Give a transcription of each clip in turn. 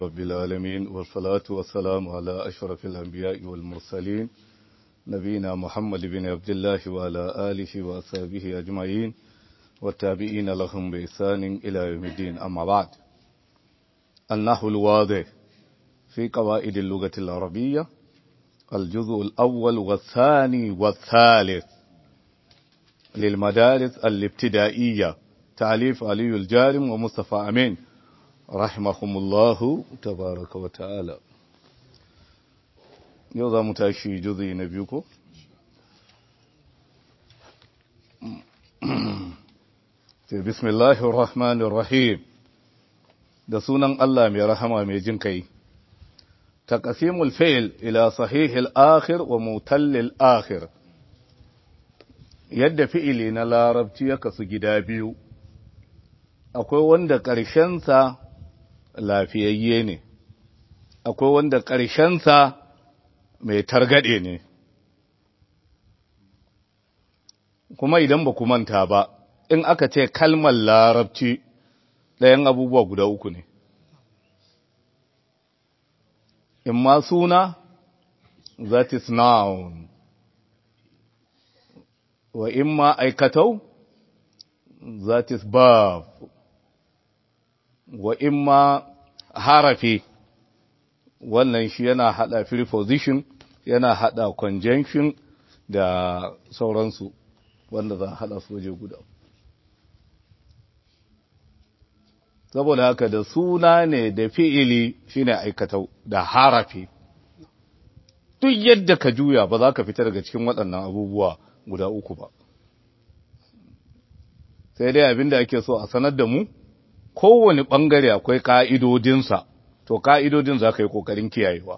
رب العالمين والصلاة والسلام على أشرف الأنبياء والمرسلين نبينا محمد بن عبد الله وعلى آله وأصحابه أجمعين والتابعين لهم بإحسان إلى يوم الدين أما بعد النحو الواضح في قواعد اللغة العربية الجزء الأول والثاني والثالث للمدارس الابتدائية تعليف علي الجارم ومصطفى أمين رحمهم الله تبارك وتعالى يوضا متاشي جزء نبيكو بسم الله الرحمن الرحيم da sunan Allah mai rahama mai jin kai taqsimul fi'l ila sahihil akhir wa mutallil akhir yadda fi'ili na larabci ya kasu gida biyu akwai wanda ƙarshensa lafiyayye ne akwai wanda ƙarshensa mai targaɗe ne kuma idan ba ku manta ba in aka ce kalmar larabci ɗayan abubuwa guda uku ne in ma suna that is noun wa in ma aikatau that is verb wa in ma harafi wannan shi yana hada preposition yana hada conjunction da sauransu wanda za a hada su waje guda saboda haka da suna ne da fi'ili shine aikatau da harafi duk yadda ka juya ba za ka fita daga cikin waɗannan abubuwa guda uku ba sai dai abinda ake so a sanar da mu kowane ɓangare akwai ƙa'idodinsa to ƙa'idodin za ka yi ƙoƙarin kiyayewa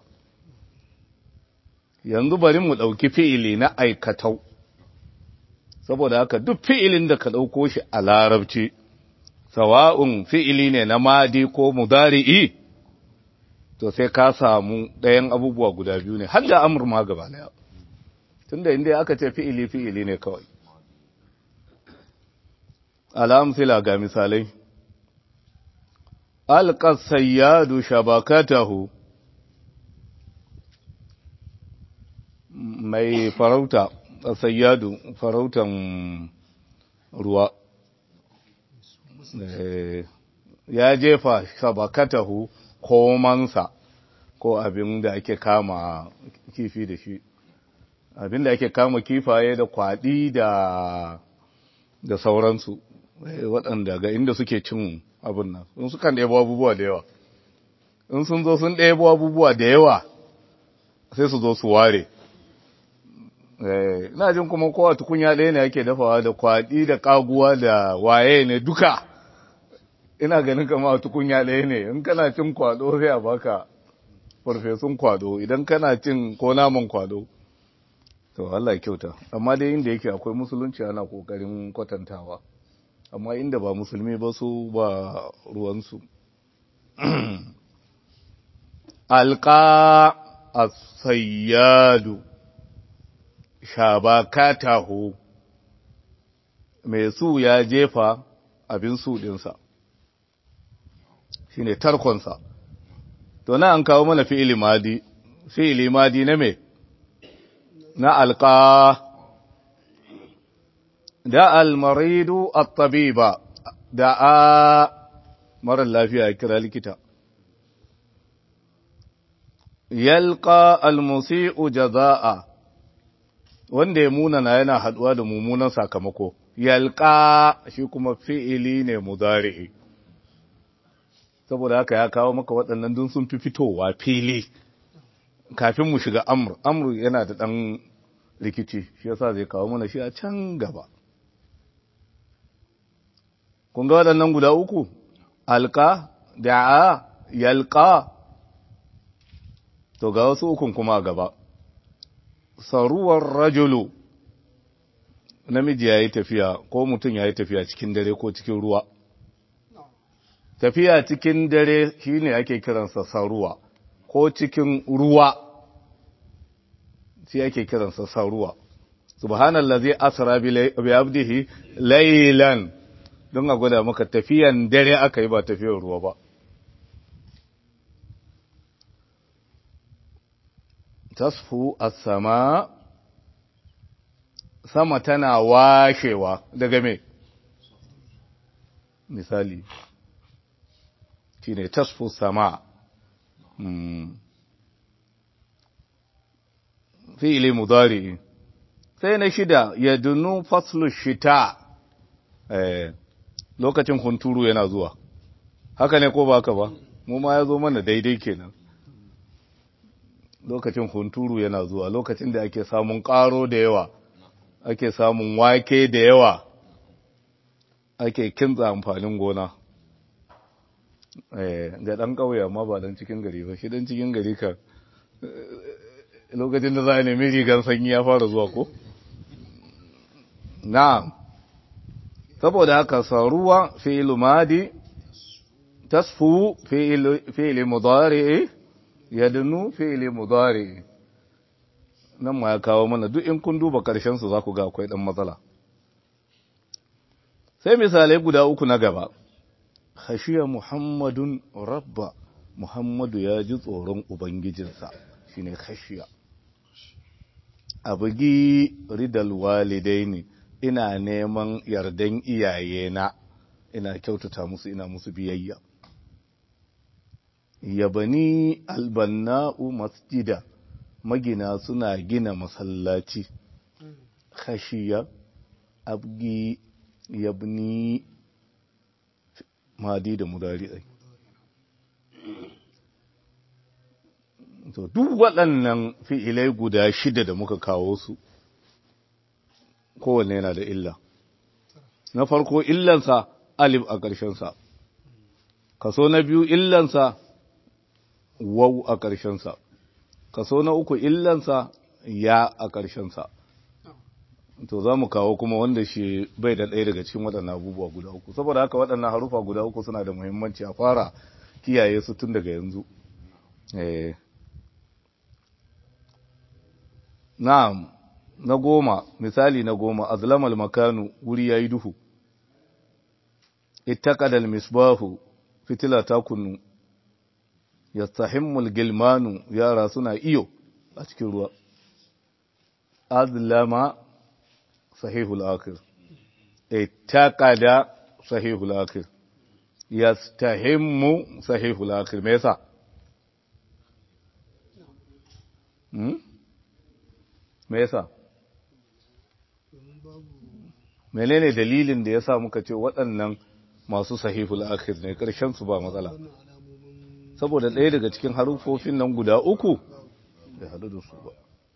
yanzu bari mu ɗauki fi'ili na aikatau saboda haka duk fi'ilin da ka ɗauko shi a larabci sawa'un fi'ili ne na madi ko mudari'i to sai ka samu ɗayan abubuwa guda biyu ne har da amur ma gaba daya tunda inda aka ce fi'ili fi'ili ne kawai al'amsila ga misalai alƙas sayyadu shabakatahu mai farauta sayyadu farautan ruwa ya jefa shabakatahu komansa ko abin da ake kama kifi da shi abin da ake kama kifaye da kwaɗi da da sauransu waɗanda ga inda suke cin abin nan sun sukan ɗebo abubuwa da yawa in sun zo sun ɗebo abubuwa da yawa sai su zo su ware ina jin kuma kowa tukunya ɗaya ne ake dafawa da kwaɗi da ƙaguwa da waye ne duka ina ganin kama tukunya ɗaya ne in kana cin kwado sai a baka farfesun kwado idan kana cin ko naman kwado to Allah kyauta amma dai inda yake akwai musulunci ana kokarin kwatantawa amma inda ba musulmi ba su ba ruwansu alqa as-sayyadu shabakatahu mai su ya jefa abin su dinsa shine tarkonsa to na an kawo mana fi'ili madi fi'ili madi na me na alqa da almaridu at-tabiba da a mara lafiya kira likita yalqa almusi'u jazaa wanda ya munana yana haduwa da mummunan sakamako yalqa shi kuma fi'ili ne mudari'i saboda haka ya kawo maka waɗannan dun sun fi fitowa fili kafin mu shiga amur amur yana da ɗan rikici shi yasa zai kawo mana shi a can gaba kun ga waɗannan guda uku alka da'a yalka to ga wasu ukun kuma gaba saruwar rajulu namiji ya yi tafiya ko mutum ya yi tafiya cikin dare ko cikin ruwa tafiya cikin dare shine ake kiransa saruwa ko cikin ruwa shi ake kiransa saruwa subhanallazi asra bi abdihi laylan don a gwada maka tafiyan dare aka yi ba tafiyar ruwa ba tasfu as-sama sama tana washewa daga me misali shine tasfu sama hmm. fi'ili mudari sai na shida ya dunu faslu shita eh lokacin hunturu yana zuwa haka ne ko ba haka ba mu ma ya zo mana daidai kenan lokacin hunturu yana zuwa lokacin da ake samun karo da yawa ake samun wake da yawa ake kinza amfanin gona eh ga dan kauye amma ba dan cikin gari ba shi dan cikin gari kan lokacin da za a nemi rigar sanyi ya fara zuwa ko na'am saboda haka saruwa fi'il madi tasfu fi'il mudari yadnu fi'il mudari nan ma ya kawo mana duk in kun duba karshen su za ku ga akwai dan matsala sai misalai guda uku na gaba khashiya muhammadun rabba muhammadu ya ji tsoron ubangijinsa shine khashiya abugi ridal walidaini ina neman yardan iyayena ina kyautata musu ina musu biyayya yabani albanna'u masjida magina suna gina masallaci khashiya abgi yabni madi da mudari to duk waɗannan fi'ilai guda shida da muka kawo su kowanne yana da illa na farko illansa alif a ƙarshensa kaso na biyu illansa wau a ƙarshensa kaso na uku illansa ya a ƙarshensa to za mu kawo kuma wanda shi bai da ɗaya daga cikin waɗannan abubuwa guda uku saboda haka waɗannan harufa guda uku suna da muhimmanci a fara kiyaye su tun daga yanzu eh na'am na goma misali na goma azlamal makanu wuri yayi duhu ittaqadal misbahu fitila ta kunnu yastahimmul gilmanu yara suna iyo a cikin ruwa azlama sahihul akhir ittaqada sahihul akhir yastahimmu sahihul akhir me yasa hmm? me yasa menene dalilin da yasa muka ce waɗannan masu sahihul akhir ne ƙarshen su ba matsala saboda ɗaya daga cikin harufofin nan guda uku bai hadu da su ba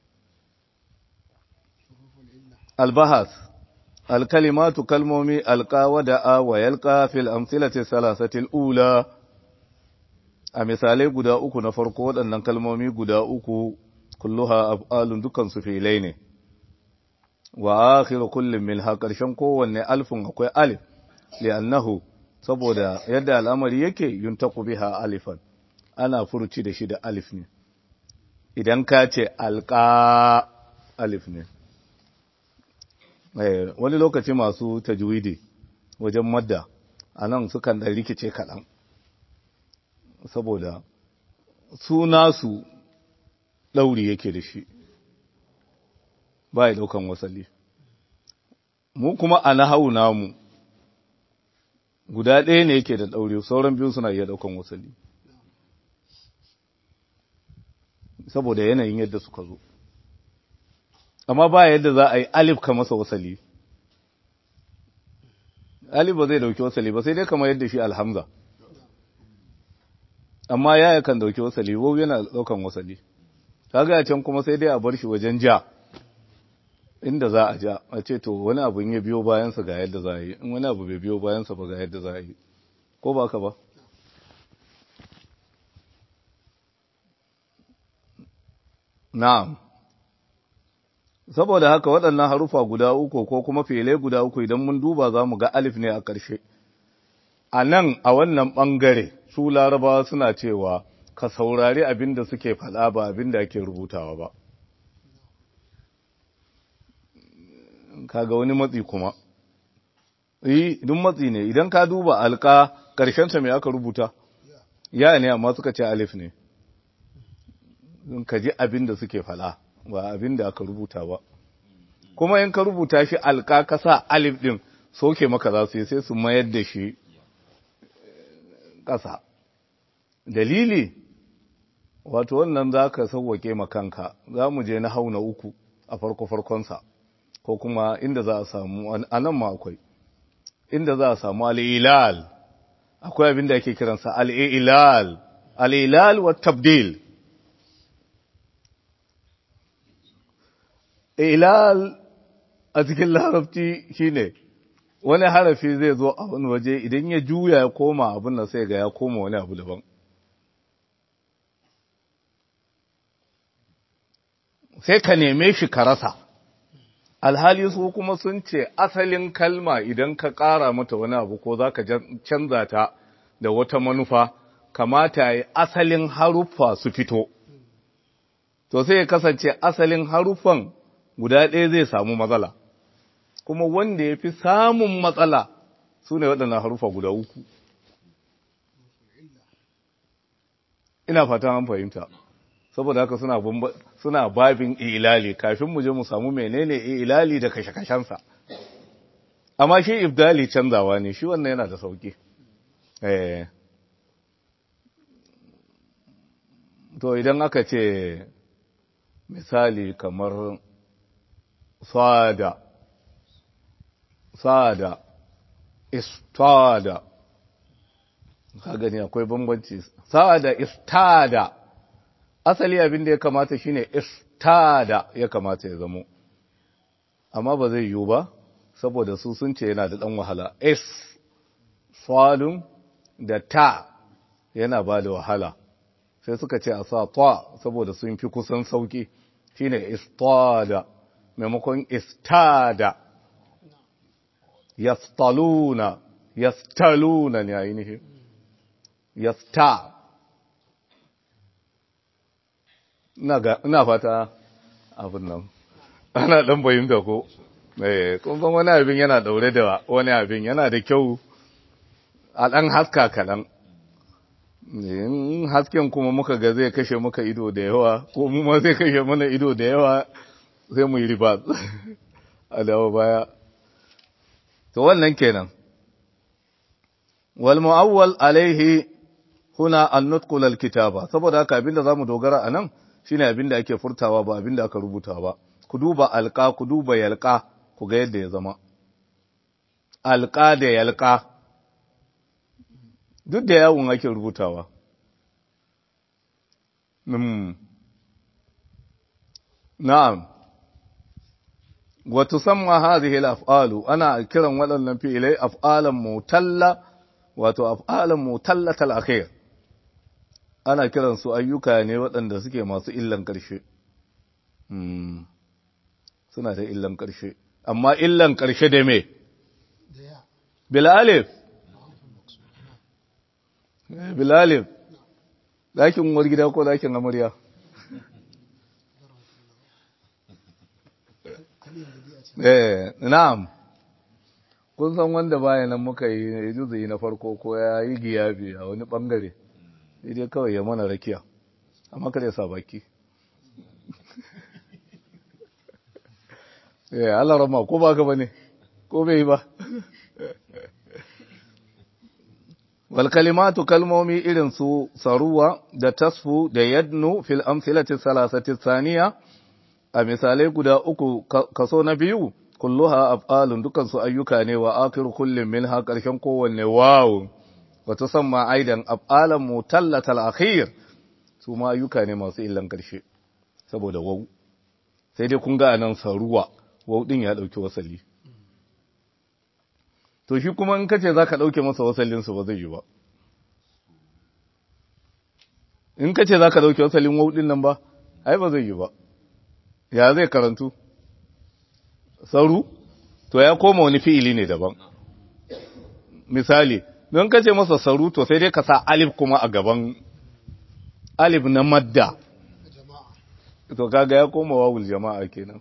albahas alkalimatu kalmomi alqa wa da'a wa yalqa fil amsilati salasati ula a misalai guda uku na farko waɗannan kalmomi guda uku kulluha af'alun dukan su filai ne wa akhiru kullin minha karshen kowanne alfun akwai alif li'annahu saboda yadda al'amari yake yuntaqu biha alifan ana furuci da shi da alif ne idan ka ce alqa alif ne eh wani lokaci masu tajwidi wajen madda anan sukan dan rikice kaɗan saboda suna su ɗauri yake da shi ba ya ɗaukan wasali mu kuma a nahawu namu guda ɗaya ne yake da ɗauri sauran biyu suna iya ɗaukan wasali saboda yanayin yadda suka zo amma ba yadda za a yi alif ka masa wasali alif ba zai ɗauki wasali ba sai dai kamar yadda shi alhamza amma ya kan ɗauki wasali wau yana ɗaukan wasali kaga a can kuma sai dai a bar shi wajen ja inda za a ja a ce to wani abu ya biyo bayansa ga yadda za a yi in wani abu bai biyo bayansa ba ga yadda za a yi ko ba ka ba na'am saboda haka waɗannan harufa guda uku ko kuma fele guda uku idan mun duba za mu ga alif ne a ƙarshe a nan a wannan ɓangare su larabawa suna cewa ka saurari abin da suke faɗa ba abin da ake rubutawa ba kaga wani matsi kuma yi duk matsi ne idan ka duba alka ƙarshenta mai aka rubuta ya ne amma suka ce alif ne ka ji abin da suke fala ba abin da aka rubuta ba kuma in ka rubuta shi alka ka sa alif din soke maka za su yi sai su mayar da shi ƙasa dalili wato wannan za ka sauwake makanka za mu je na hau na uku a farko-farkonsa ko kuma inda za a samu a nan ma akwai inda za a samu al'ilal akwai abin da ake kiransa al'ilal al'ilal wa tabdil ilal a cikin larabci shine wani harafi zai zo a wani waje idan ya juya ya koma abin da sai ga ya koma wani abu daban sai ka neme shi ka rasa alhali su kuma sun ce asalin kalma idan ka ƙara mata wani abu ko za ka canza ta da wata manufa kamata ya asalin haruffa su fito to sai ya kasance asalin haruffan guda ɗaya zai samu matsala kuma wanda ya fi samun matsala su ne waɗannan haruffa guda uku ina fatan an fahimta saboda haka suna suna babin ilali kafin mu je mu samu menene ilali da kashe-kashensa amma shi ibdali canzawa ne shi wannan yana da sauki eh to idan aka ce misali kamar sada sada istada ka gani akwai bambanci sada istada asali abin da ya kamata shine istada ya kamata ya zamo amma ba zai yiwu ba saboda su sun ce yana da ɗan wahala is salun da ta yana ba da wahala sai suka ce a sa ta saboda sun fi kusan sauki shine istada maimakon istada yastaluna yastaluna ne ainihin yasta ina fata abin nan ana dan bayyanta ko eh kun san wani abin yana daure da wani abin yana da kyau a dan haska kalan in hasken kuma muka ga zai kashe muka ido da yawa ko mu ma zai kashe mana ido da yawa sai mu yi riba a dawo baya to wannan kenan wal mu'awwal alaihi huna an-nutqu lil kitaba saboda haka abinda zamu dogara anan shine abinda ake furtawa ba abinda aka rubuta ba ku duba alqa ku duba yalqa ku ga yadda ya zama alqa da yalqa duk da yawun ake rubutawa mm na'am wa tusamma hadhihi al-af'alu ana kiran waɗannan fi'ilai af'alan mutalla wato af'alan mutallatal akhir ana kiran su ayyuka ne waɗanda suke masu illan ƙarshe suna da illan ƙarshe amma illan ƙarshe da me bilalif bilalif ɗakin uwar gida ko ɗakin amarya eh na'am kun san wanda baya nan muka yi juzuyi na farko ko ya yi giyabi a wani bangare dai kawai ya mana rakiya amma kada ya sa baki eh Allah rama ko ba ka bane ko bai ba wal kalimatu kalmomi irin su saruwa da tasfu da yadnu fil amsilati salasati thaniya a misalai guda uku kaso na biyu kulluha af'alun dukan su ayyuka ne wa akhiru kullin minha karshen kowanne wawu wa tusamma aidan af'alan mutallatal akhir su ma ayyuka ne masu illan karshe saboda wawu sai dai kun ga anan saruwa wawu din ya dauki wasali to shi kuma in kace zaka dauke masa wasalin su ba zai yi ba in kace zaka dauke wasalin wawu din nan ba ai ba zai yi ba ya zai karantu sauru to ya koma wani fi'ili ne daban misali don kace masa sauru to sai dai ka sa alif kuma a gaban alif na madda to kaga ya koma wawul jama'a kenan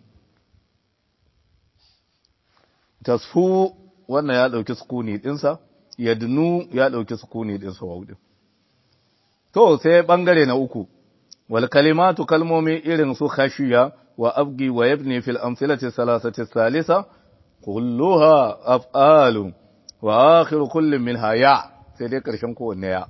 tasfu wannan ya dauki sukuni dinsa yadnu ya dauki sukuni dinsa wawu din to sai bangare na uku wal kalimatu kalmomi irin su khashiya wa abgi wa yabni fil amthilati salasati salisa kulluha af'alu wa akhiru kullin minha ya sai dai karshen kowanne ya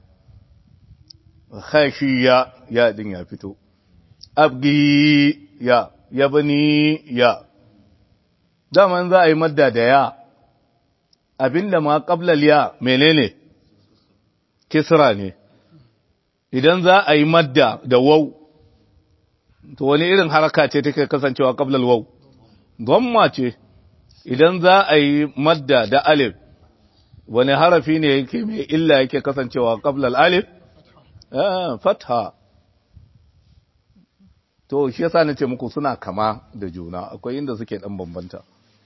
khashiya ya din ya fito abgi ya yabni ya daman za a yi madda da ya abinda ma qablal ya menene kisra ne idan za a yi madda da waw to wani irin haraka ce take kasancewa qablal waw gomma ce idan za a yi madda da alif wani harafi ne yake mai illa yake kasancewa qablal alif eh fatha to shi yasa nace muku suna kama da juna akwai inda suke dan bambanta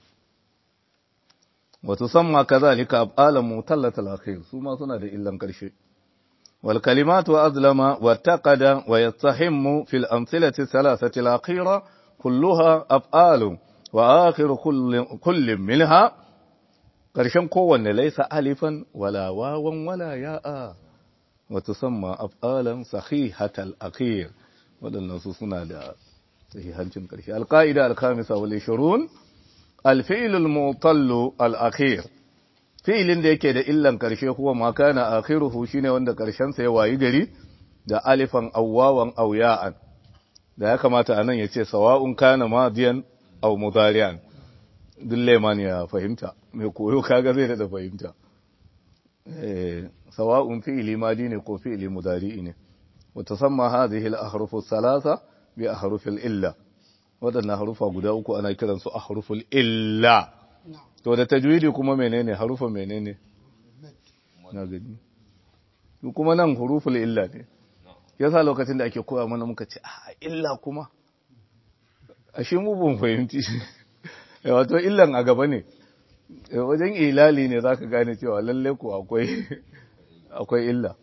wato samma kazalika ab'alan mutallatal akhir su ma suna da illan karshe wal kalimatu azlama wa taqada wa yastahimmu fil amthilati thalathati al akhira kulluha af'alu wa akhiru kullin minha karshen kowanne laysa alifan wala wawan wala ya'a wa tusamma af'alan sahihatal akhir waɗannan su suna da sahihancin ƙarshe alƙa'ida alkamisa wal ishirun alfi'il al-mutallu al-akhir fi'ilin da yake da illan ƙarshe huwa ma kana akhiruhu shine wanda ƙarshen sa ya wayi gari da alifan awwawan aw ya'an da ya kamata anan ya ce sawa'un kana madiyan aw mudari'an duk leman ya fahimta mai koyo kaga zai da fahimta eh sawa'un fi'ili madi ne ko fi'ili mudari'i ne وتسمى هذه الأحرف الثلاثة بأحرف الإلا waɗannan harufa guda uku ana kiransu a haruful illa to da tajwidi kuma menene harufa menene na gani kuma nan huruful illa ne yasa lokacin da ake koya mana muka ce a illa kuma ashe mu ban fahimci wato illan a gaba ne wajen ilali ne zaka gane cewa lalle ko akwai akwai illa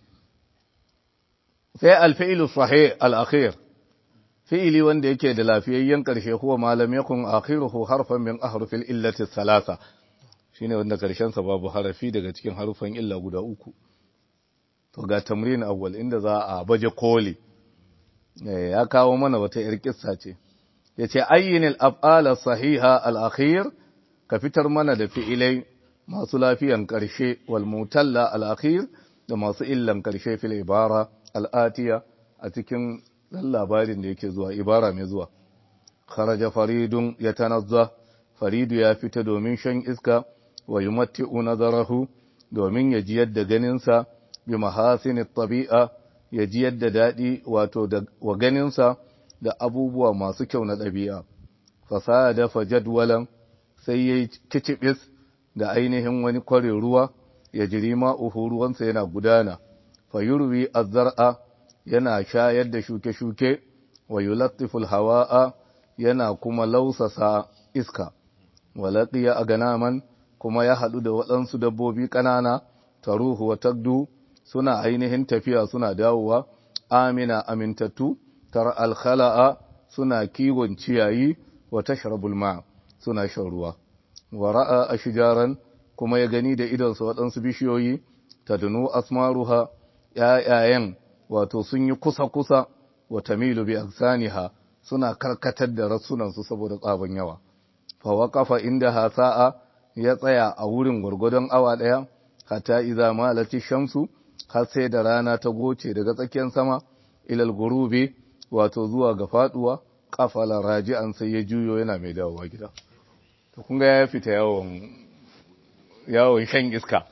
sai alfi'ilu sahih al-akhir fi'ili wanda yake da lafiyayyen karshe huwa malam yakun akhiruhu harfan min ahrufil illati thalatha shine wanda karshen sa babu harafi daga cikin harufan illa guda uku to ga tamrin awwal inda za a baje koli ya kawo mana wata yar kissa ce yace ayyinil af'ala sahiha al-akhir ka fitar mana da fi'ilai masu lafiyan karshe wal mutalla al-akhir da masu illan karshe fil ibara al'atiya a cikin ɗan labarin da yake zuwa ibara mai zuwa kharaja faridun ya tanazza faridu ya fita domin shan iska wa yumatti'u nazarahu domin ya ji yadda ganinsa bi mahasini tabi'a ya ji yadda daɗi wato wa ganinsa da abubuwa masu kyau na ɗabi'a fasada fa jadwalan sai yayi kicibis da ainihin wani kwarin ruwa ya jiri ma'uhu ruwansa yana gudana fayurwi azzar'a yana shayar da shuke-shuke wa yulattiful hawa'a yana kuma lausasa iska walaqiya aganaman kuma ya hadu da waɗansu dabbobi ƙanana taruhu wa tagdu suna ainihin tafiya suna dawowa amina amintattu tar alkhala'a suna kiwon ciyayi wa tashrabul ma suna shan ruwa wa ra'a ashjaran kuma ya gani da idonsa waɗansu bishiyoyi tadnu asmaruha ‘ya'yayen wato sun yi kusa-kusa wa tamilu bi aksaniha suna karkatar da rassunansu saboda tsaban yawa. Fawa kafa inda hasa'a ya tsaya a wurin gwargwadon awa ɗaya, hata iza malati shamsu, har sai da rana ta goce daga tsakiyar sama, ilal gurube wato zuwa ga faɗuwa, kafala raji'an sai ya juyo yana mai dawowa gida. To kun ga ya fita yawon yawon shan iska.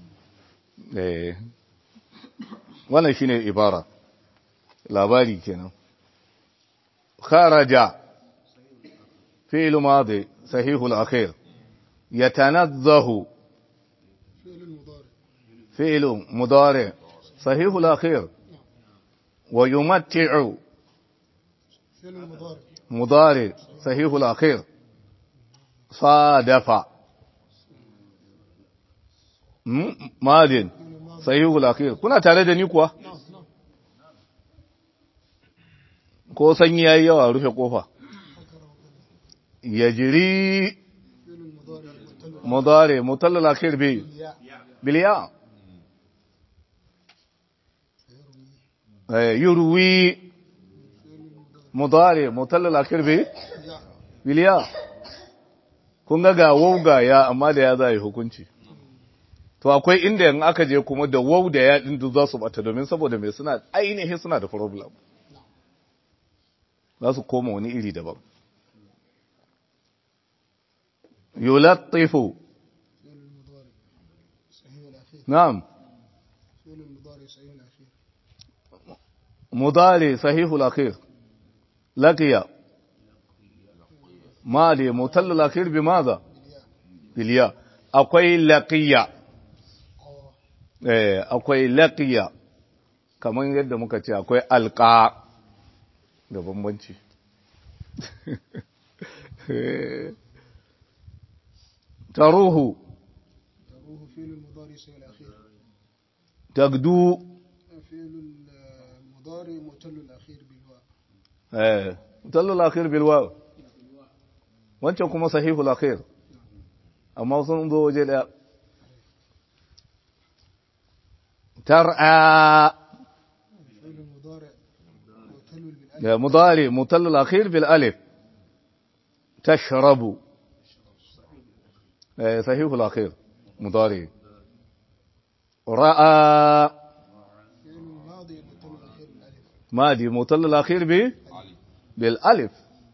Eh. wannan shine ibara labari kenan kharaja fi'l madi sahihul akhir yatanazzahu fi'l mudari sahihul akhir wa yumatti'u mudari sahihul akhir صادف madin sahihul akhir kuna tare da ni kuwa ko sanyi yayi yawa rufe kofa yajri mudari mutallal akhir bi biliya eh yurwi mudari mutallal akhir bi biliya kun ga ga waw ga ya amma da ya zai hukunci to akwai inda in aka je kuma da waw da ya din za su bata domin saboda me suna ainihin suna da problem za su koma wani iri daban yulattifu فعل المضارع صحيح الأخير na'am فعل المضارع صحيح الأخير مضارع صحيح الأخير لقي ماضي متل الأخير بماذا بالياء أقوي لقيا eh akwai laqiya kamar yadda muka ce akwai alqa da bambanci taruhu تروه فعل المضارع صحيح الأخير tagdu فعل المضارع متل الأخير بالواو eh mutalal akhir bil waw wancan kuma sahihul akhir amma sun zo waje daya tar'a فعل المضارع متل بالألف يا مضارع مطل الأخير بالألف تشرب آه، صحيح الأخير مضارع رأى فعل الماضي متل الأخير بالألف ماضي مطل الأخير ب بالألف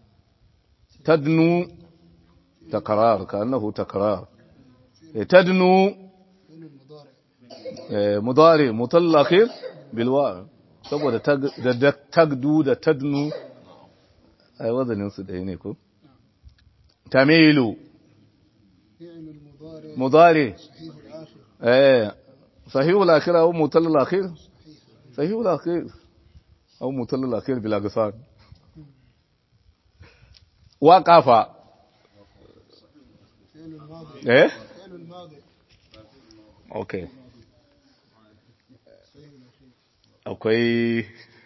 تدنو تكرار كأنه تكرار آه، تدنو فعل المضارع آه، مضارع مطل الأخير بالواو saboda tag- da da tagdu da tadnu ai wazanin su ɗaya ne ko tamilu فعل المضارع مضارع صحيح الآخر ايه صحيح الاخير او مطل الاخير صحيح صحيح الاخير او مطل الاخير بلا قصان وقف فعل الماضي ايه فعل الماضي اوكي صحيح الأخير akwai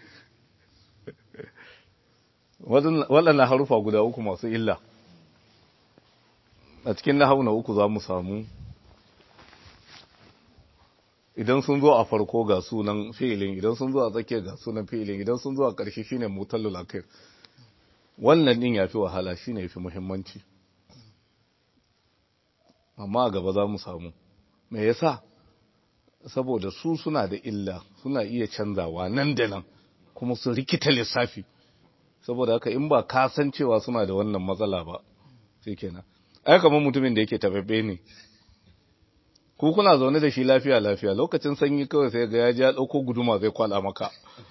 waɗannan harufa guda uku masu illa a cikin na na uku za mu samu idan sun zo a farko ga sunan fi'ilin idan sun zo a tsakiya ga sunan fi'ilin idan sun zo a ƙarshe shine mutallul akhir wannan din yafi wahala shine yafi muhimmanci amma a gaba za mu samu me yasa saboda su suna da illa suna iya canzawa nan da nan kuma su rikita lissafi saboda haka in ba ka san cewa suna da wannan matsala ba sai kenan ai kamar mutumin da yake tafaffe ne ku kuna zaune da shi lafiya lafiya lokacin sanyi kawai sai ga ya ji ya dauko guduma zai kwala maka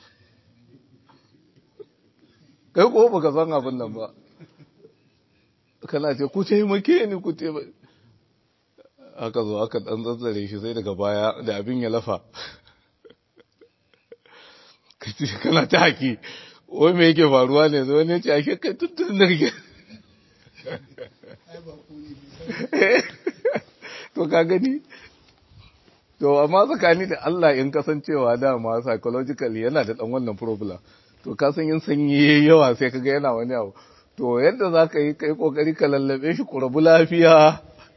kai ko baka san abin nan ba kana ce ku taimake ni ku taimake aka zo aka dan tsantsare shi sai daga baya da abin ya lafa kace kana ta haki wai me yake faruwa ne zo ne ce ake kai tuntun da kake ai ba ku ne to ka gani to amma tsakani da Allah in kasancewa dama psychologically yana da dan wannan problem to ka san yin sanyi yayi yawa sai kaga yana wani abu to yadda za ka yi kai kokari ka lallabe shi ku rabu lafiya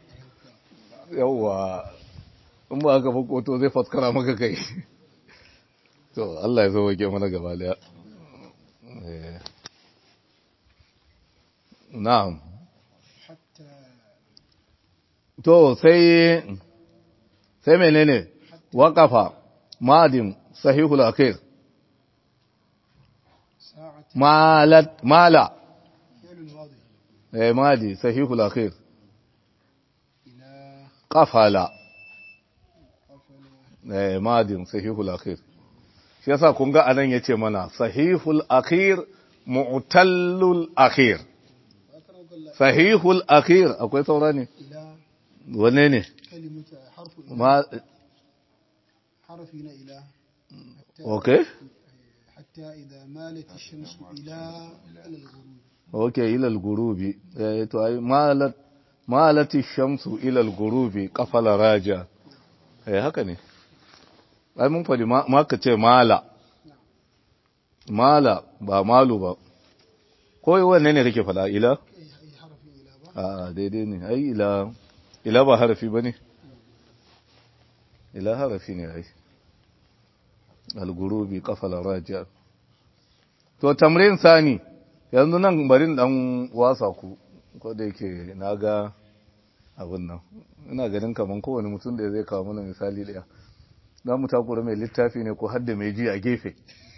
yawwa in ba haka ba to zai faskara maka kai to Allah ya zo wake mana gaba daya Eh. na'am حتى to sai sai menene waqafa madin sahihul akhir ساعة malat mala فعل الماضي eh madi sahihul akhir إلى qafala قفل eh madin sahihul akhir shi yasa kun ga anan yace mana sahihul akhir mu'tallul akhir أكرمك الله sahihul akhir akwai saura ne إلى wanne ne كلمة حرف إلى ma حرف هنا إلى حتى, okay حتى إذا مالت الشمس إلى إلى الغروب okay ila al-gurubi eh to ai malat malati shamsu ila al-gurubi qafala raja eh haka ne ai mun fadi ma ma ka ce mala mala ba malu ba ko wanne ne kake fada ila أي أي حرف إلى با a daidai ne ai ila ila ba harafi bane ila harafi ne ai al-gurubi qafala raja to tamrin sani yanzu nan barin dan wasa ku ko da yake na ga abin nan ina ganin kaman kowane mutum da zai kawo mana misali daya za mu takura mai littafi ne ko hadda mai ji a gefe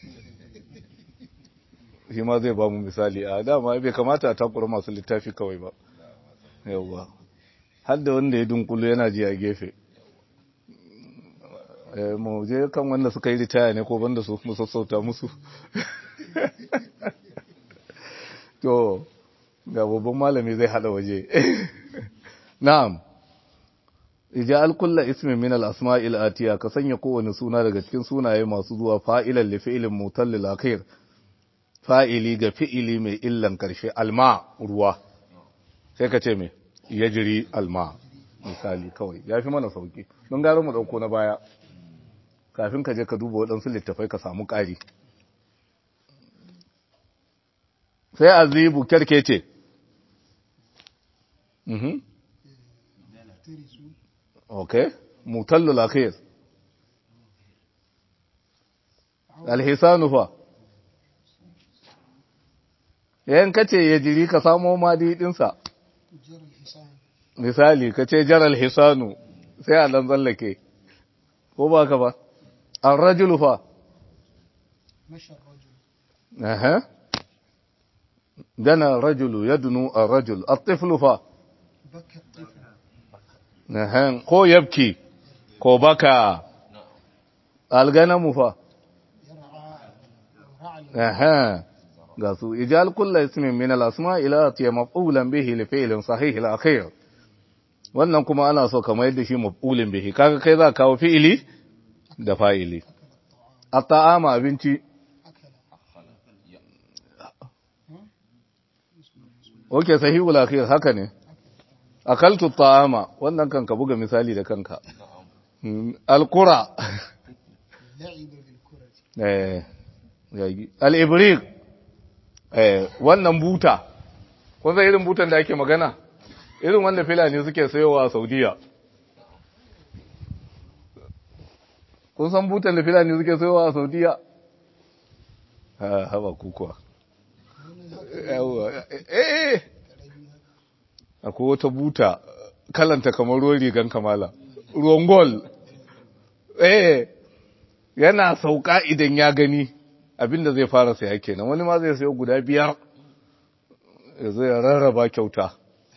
shi ma zai ba mu misali a dama bai kamata a takura masu littafi kawai ba yauwa hadda wanda ya dunkulu yana ji a gefe mu je kan wanda suka yi ritaya ne ko banda su mu sassauta musu to ga babban malami zai hada waje na'am ija'al kullu ismin min al-asma'il atiya ka sanya kowane suna daga cikin sunaye masu zuwa fa'ilan li fi'lin mutallil akhir fa'ili ga fi'ili mai illan karshe alma ruwa sai ka ce me yajri alma misali kawai yafi mana sauki don garo mu dauko na baya kafin ka je ka duba waɗansu littafai ka samu ƙari sai azibu kyarkece mhm okay mutallul akhir alhisanu fa yayin kace ya jiri ka samo madi dinsa misali kace jaral hisanu sai a dan tsallake ko ba ka ba الرجل فا مشى الرجل أها دنا الرجل يدنو الرجل الطفل فا بكى الطفل أها كو يبكي كو بكى الغنم فا يرعى رعى أها قاسو إجال كل اسم من الأسماء إلى أتي مفعولا به لفعل صحيح الأخير wannan kuma ana so kamar yadda shi maf'ulin bihi kaga kai za ka kawo fi'ili da fa'ili a ta'ama abinci أكل oke sahihul akhir haka ne akaltu ta'ama wannan kan ka buga misali da kanka Mm, alqura لعب بالكرة eh yagi al-ibriq eh wannan buta kun san irin butan da ake magana irin wanda filani suke sayowa a Saudiya kun san butan da filani suke sayowa a Saudiya ha haba kukuwa yawa eh eh akwai wata buta kalanta kamar ruwan rigan kamala ruwan gol eh yana sauka idan ya gani abinda zai fara saya kenan wani ma zai sayo guda biyar ya zo ya rarraba kyauta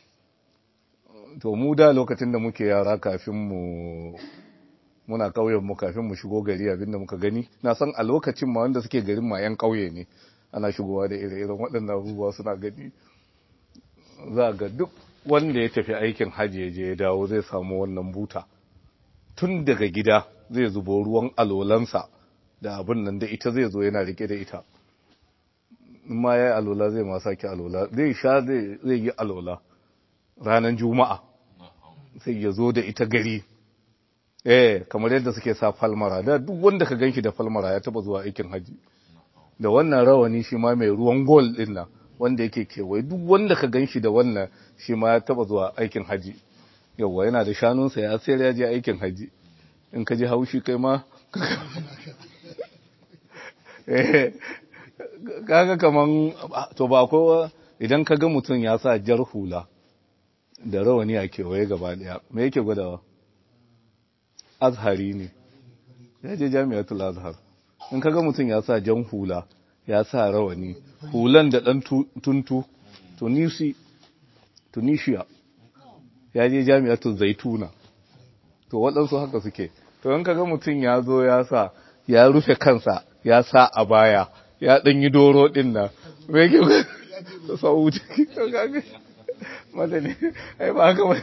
to mu da lokacin da muke yara kafin mu muna ƙauyen mu kafin mu shigo gari abinda muka gani na san a lokacin ma wanda suke garin ma yan ƙauye ne ana shigowa da ire-iren waɗannan abubuwa suna gani za ga duk wanda ya tafi aikin hajji ya je ya dawo zai samu wannan buta tun daga gida zai zubo ruwan alolansa da abin nan da ita zai zo yana rike da ita in ma ya yi alola zai ma sake alola zai sha zai yi alola ranar juma'a sai ya zo da ita gari eh kamar yadda suke sa falmara da duk wanda ka ganshi da falmara ya taba zuwa aikin haji da wannan rawani shi ma mai ruwan gol din nan wanda yake kewaye duk wanda ka ganshi da wannan shi ma ya taba zuwa aikin haji yawwa yana da shanunsa ya sayar ya je aikin haji in ka ji haushi kai ma eh kaga kaman to ba ko idan ka ga mutum ya sa jar hula da rawani a kewaye gaba daya me yake gwadawa azhari ne ya je jami'atul azhar in ka ga mutum ya sa jan hula ya sa rawani hulan da dan tuntu tunisi tunisia ya je jami'atul zaituna to waɗansu haka suke to in ka ga mutum ya zo ya sa ya rufe kansa ya sa a baya ya ɗan yi doro ɗin nan me yake sau ciki madani ai ba haka ba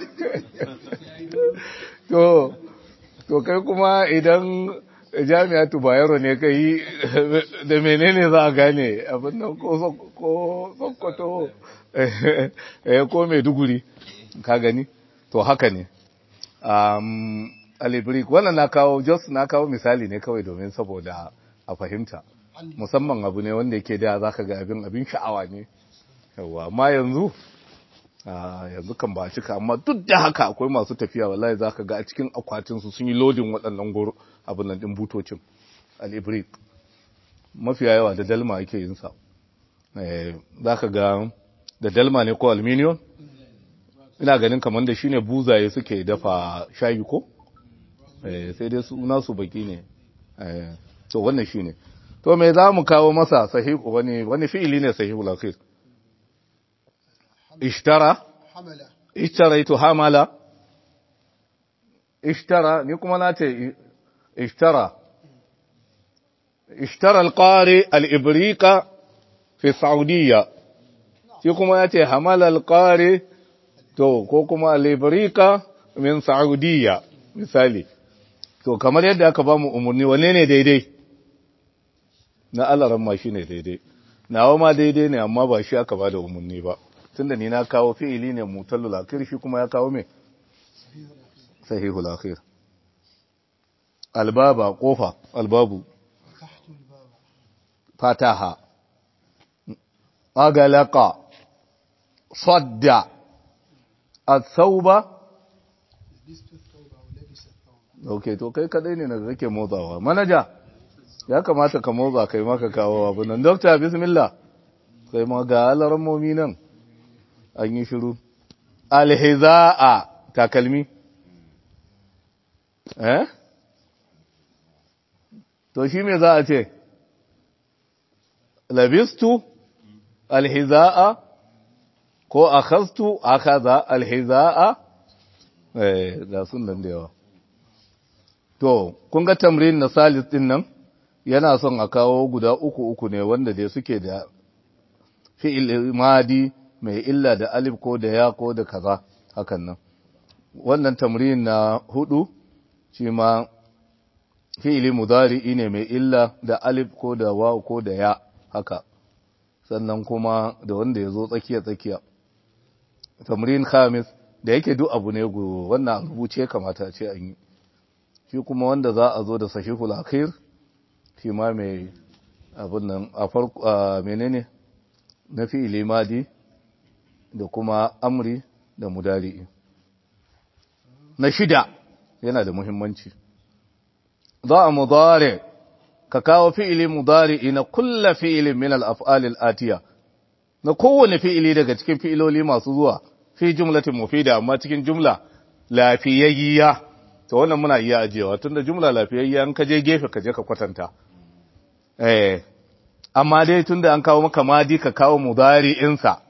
to to kai kuma idan jami'atu bayero ne kai da menene za a gane abin nan ko sokoto eh ko maiduguri ka gani to haka ne um, alibrik wannan na kawo jos na kawo misali ne kawai domin saboda a fahimta musamman abu ne wanda yake da za ka ga abin abin sha'awa ne yawa amma yanzu yanzu kan ba cika amma duk da haka akwai masu tafiya wallahi za ka ga a cikin akwatinsu sun yi lodin waɗannan goro abin nan ɗin butocin al'ibrik mafiya yawa da dalma ake yin sa za ka ga da dalma ne ko aluminium ina ganin kamar da shine buzaye suke dafa shayi ko sai dai suna su baki ne to wannan shine to me za mu kawo masa sahihu wani wani fi'ili ne sahihu al-akhir ishtara hamala ishtaraitu hamala ishtara ni kuma na ce ishtara ishtara al-qari al-ibriqa fi saudiya shi kuma ya ce hamala al-qari to ko kuma al-ibriqa min saudiya misali to kamar yadda aka ba mu umarni wane ne daidai na alaran ma shi ne daidai nawa ma daidai ne amma ba shi aka ba da umarni ba tunda ni na kawo fi'ili ne mutallul akhir shi kuma ya kawo me sahihul akhir albaba kofa albabu فتحت الباب fataha agalaqa sadda الثوب لبست الثوب أو لبس الثوب okay to kai kadai ne daga kake motsawa manaja ya kamata ka motsa kai ma ka kawo abu nan doctor bismillah kai ma ga alarmomi nan an yi shiru alhizaa takalmi eh to shi me za a ce labistu alhizaa ko akhastu akhadha alhizaa eh da sun nan da yawa To, kun ga tamrin na salis ɗin nan, yana son a kawo guda uku uku ne wanda dai suke da fi'il madi mai illa da alif ko da ya ko da kaza hakan nan. Wannan tamrin na hudu, shi ma fi'ili mudari'i ne mai illa da alif ko da wa ko da ya haka, sannan kuma da wanda ya zo tsakiya-tsakiya. Tamrin khamis da yake duk abu ne gu wannan rubuce kamata ce an yi. shi kuma wanda za a zo da sahihul akhir shi ma mai abin nan a farko a menene na fi'ili madi da kuma amri da mudari'i na shida yana da muhimmanci za a mudari ka kawo fi'ili mudari'i na kulla fi'ilin min al-af'al al-atiya na kowane fi'ili daga cikin fi'iloli masu zuwa fi jumlatin mufida amma cikin jumla lafiyayya to wannan muna iya ajiyewa tunda jumla lafiyayya an kaje gefe kaje ka kwatanta eh amma dai tunda an kawo maka madi ka kawo mudari'in sa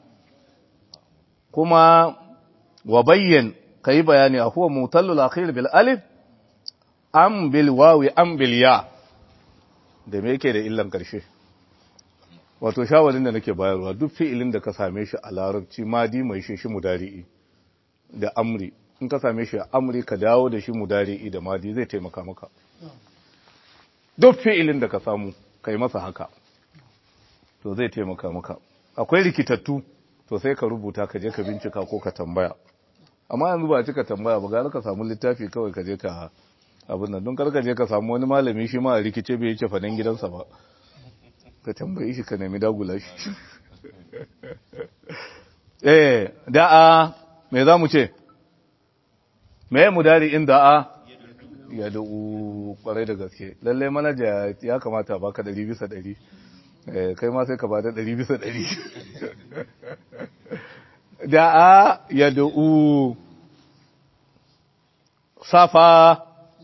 kuma wa bayyan kai bayani huwa mutallul akhir bil alif am bil wawi am bil ya da me yake da illan karshe wato shawarin da nake bayarwa duk fi'ilin da ka same shi a larabci madi mai shi shi mudari'i da amri in ka same shi a amri ka dawo da shi mudari'i da madi zai taimaka maka duk fi'ilin da ka samu kai masa haka to zai taimaka maka akwai rikitattu to sai ka rubuta ka je ka bincika ko ka tambaya amma yanzu ba cika tambaya ba gara ka samu littafi kawai ka je ka abin nan don kar ka je ka samu wani malami shi ma a rikice bai yake fadan gidansa ba ka tambaye shi ka nemi dagula shi eh da'a me za mu ce me mudari in da'a ya da'u kwarai da gaske lalle manaja ya kamata baka ɗari bisa ɗari kai ma sai ka bada ɗari bisa ɗari da'a ya da'u safa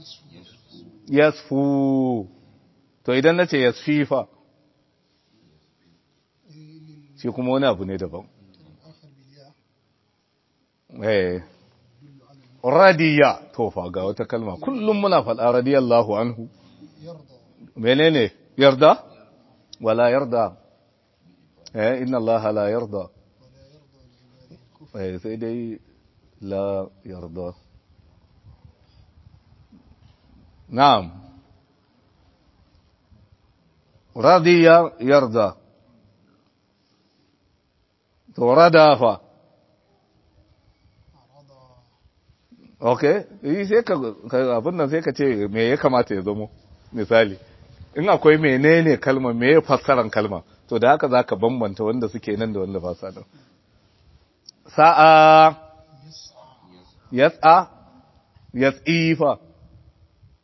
yasfu to idan na ce yasfi fa shi kuma wani abu ne daban آخر بالياء eh radiya to fa ga wata kalma kullum muna faɗa radiyallahu anhu يرضى menene yarda wala yarda eh inna allaha la yarda ولا يرضى لعباده الكفر eh sai dai la yarda na'am radiya yarda to rada fa رضى okay yi sai ka ka- abin nan sai ka ce me ya kamata ya zamo misali in akwai menene kalma me ya fassaran kalma to da haka zaka bambanta wanda suke nan da wanda ba sa nan sa'a يسعى yas'a yas'ifa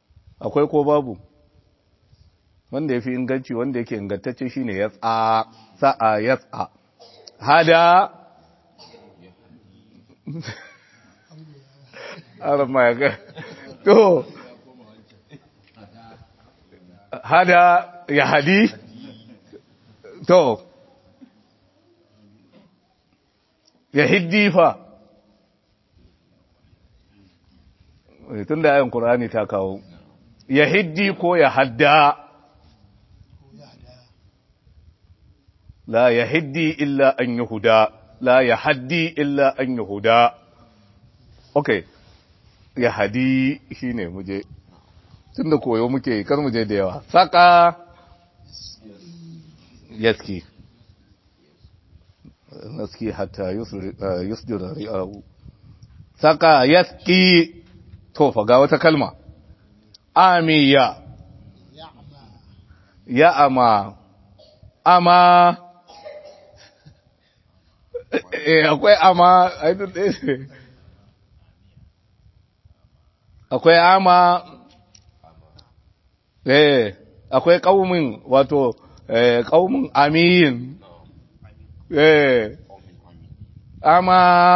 akwai ko babu wanda yafi inganci wanda yake ingantacce shine yas'a sa'a yas'a hada arama ya ga to hada ya hadi to ya hiddi fa tun da ayin ƙurani ta kawo ya hiddi ko ya hadda la ya hiddi illa an yi huda la ya haddi illa an yi huda ok ya hadi shi ne muje tun da koyo muke kar muje da yawa saka yaski naski hatta yusdira ri'ahu saka yaski to fa ga wata kalma amiya ya ama ama eh akwai ama ai duk akwai ama eh akwai kaumin wato eh kaumin amin eh ama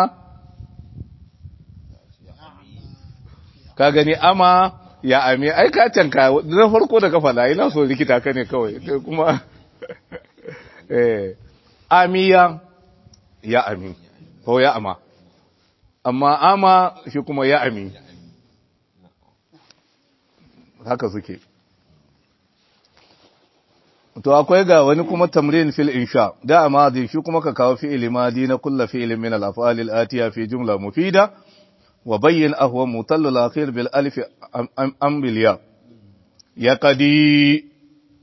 ka gani ama ya ami ai ka canka na farko da kafa la ina so likita ka ne kawai kuma eh amiya ya ami ko ya ama amma ama shi kuma ya ami haka suke to akwai ga wani kuma tamrin fil insha da amadi shi kuma ka kawo fi'il madi na kullu fi'ilin min al-af'al al-atiya fi jumla mufida wa bayyin ahwa mutallu al-akhir bil alif am bil ya yaqdi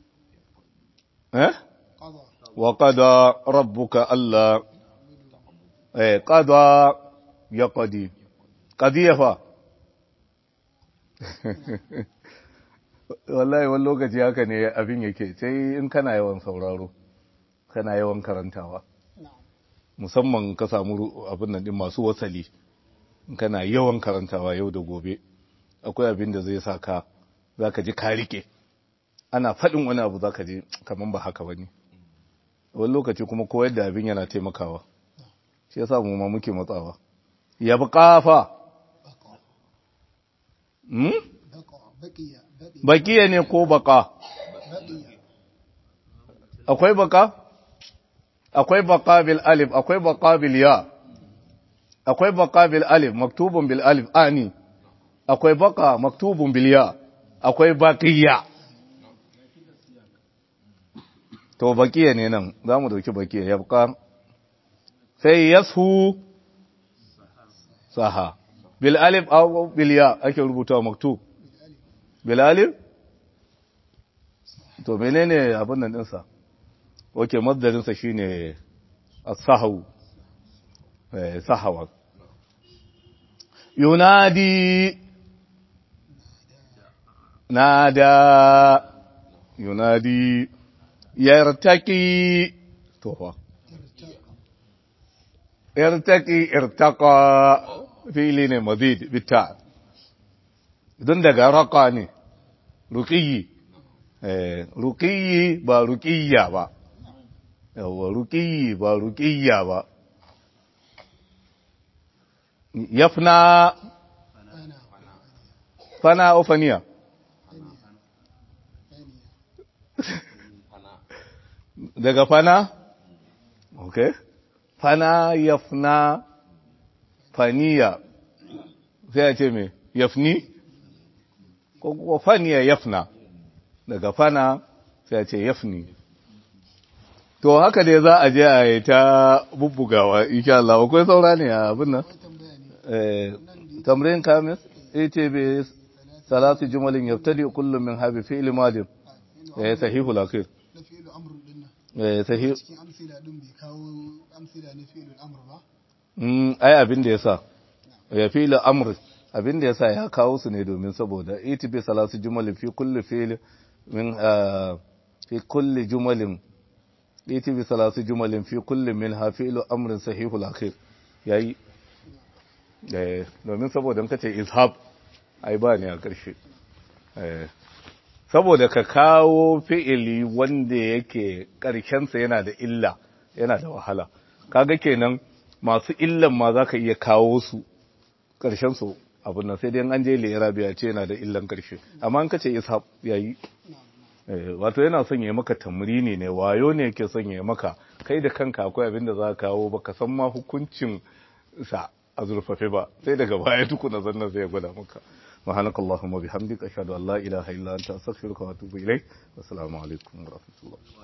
eh wa qada rabbuka alla eh qada yaqdi qadiya fa wallahi wani lokaci haka ne abin yake sai in kana yawan sauraro kana yawan karantawa musamman ka samu abin nan din masu wasali in kana yawan karantawa yau da gobe akwai abin da zai sa ka za ka ji ka rike ana faɗin wani abu za ka ji kamar ba haka ba ne wani lokaci kuma koyar da abin yana taimakawa shi ya mu ma muke matsawa ya bi ƙafa bakiya ne ko baka akwai baka akwai baka bil alif akwai baka bil ya akwai baka bil alif maktubun bil alif ani akwai baka maktubun bil ya akwai baqiya to baqiya ne nan zamu dauki baqiya ya baka sai yasu saha bil alif aw bil ya ake rubuta maktub bil alif to menene abin nan dinsa oke maddarin sa shine as-sahaw eh sahawa yunadi nada yunadi yartaki to fa yartaki irtaqa fi'li ne mazid bita idan daga raka ne ruqiyi eh ruqiyi ba ruqiyya ba yawa ruqiyi ba ruqiyya ba yafna fana ofaniya daga fana okay fana yafna faniya sai a ce me yafni ko kuma faniya yafna daga fana sai a ce yafni to haka dai za a je a yi ta bubbugawa insha Allah akwai saura ne a abin nan eh tamrin kamis atb salatu jumalin yabtadi kullu min habi fi'l madin eh sahihul akhir na fi'il amr din nan eh sahih cikin amsila din bai kawo amsila na fi'il amr ba mm ai abin da yasa ya fi'l amr abin da yasa ya kawo su ne domin saboda atb salatu jumalin fi kulli fi'l min ah, fi kulli jumalin atb salatu jumalin fi kulli minha fi'l amrin sahihul akhir yayi eh domin saboda in kace ishab ai ba ne a ƙarshe eh saboda ka kawo fi'ili wanda yake ƙarshensa yana da illa yana da wahala kaga kenan masu illan ma za ka iya kawo su ƙarshensu abin nan sai dai an je lera biya ce yana da illan ƙarshe amma an kace ishaq yayi wato yana son ya maka tamrini ne wayo ne yake son ya maka kai da kanka akwai abin da za ka kawo baka san ma hukuncin sa a zurfafe ba sai daga baya tukuna zannan sai ya gwada maka سبحانك اللهم وبحمدك أشهد أن لا إله إلا أنت أستغفرك وأتوب إليك والسلام عليكم ورحمة الله